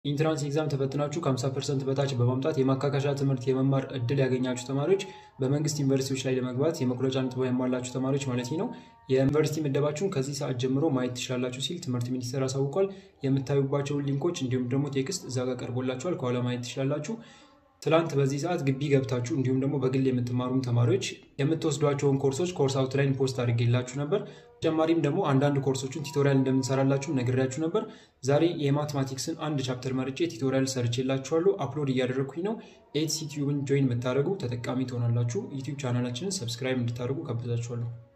ኢንትራንስ ኤግዛም ተፈትናችሁ ከ50 ፐርሰንት በታች በማምጣት የማካካሻ ትምህርት የመማር እድል ያገኛችሁ ተማሪዎች በመንግስት ዩኒቨርሲቲዎች ላይ ለመግባት የመቁረጫ ነጥብ ያሟላችሁ ተማሪዎች ማለት ነው የዩኒቨርሲቲ ምደባችሁን ከዚህ ሰዓት ጀምሮ ማየት ትችላላችሁ ሲል ትምህርት ሚኒስቴር አሳውቋል። የምታዩባቸውን ሊንኮች እንዲሁም ደግሞ ቴክስት እዛ ጋር ቀርቦላችኋል። ከኋላ ማየት ትችላላችሁ። ትላንት በዚህ ሰዓት ግቢ ገብታችሁ እንዲሁም ደግሞ በግል የምትማሩም ተማሪዎች የምትወስዷቸውን ኮርሶች ኮርስ አውትላይን ፖስት አድርጌላችሁ ነበር። ተጨማሪም ደግሞ አንዳንድ ኮርሶችን ቲቶሪያል እንደምንሰራላችሁ ነግሬያችሁ ነበር። ዛሬ የማትማቲክስን አንድ ቻፕተር መርጬ ቲቶሪያል ሰርቼላችኋለሁ። አፕሎድ እያደረግኩኝ ነው። ኤትሲ ቲዩብን ጆይን የምታደርጉ ተጠቃሚ ትሆናላችሁ። ዩቲዩብ ቻናላችንን ሰብስክራይብ እንድታደርጉ ጋብዛችኋለሁ።